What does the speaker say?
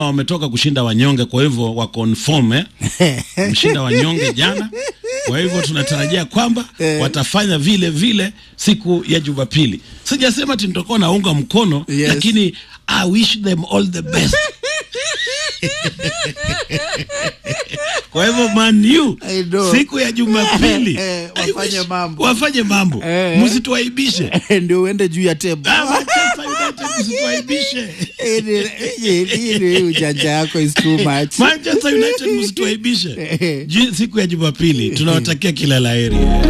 wametoka kushinda wanyonge, kwa hivyo wa confirm eh, mshinda wanyonge jana. Kwa hivyo tunatarajia kwamba watafanya vile vile siku ya Jumapili. Sijasema ati nitakuwa naunga mkono Yes. lakini I wish them all the best. Kwa hivyo Man U I know. siku ya Jumapili Eh, I wafanye wish- mambo. wafanye mambo, Eh. msituaibishe. ndio uende juu ya tebu Ah, Manchester United msituaibishe. hii ujanja yako is too much Manchester United msituaibishe. Ju- Siku ya Jumapili tunawatakia kila laheri.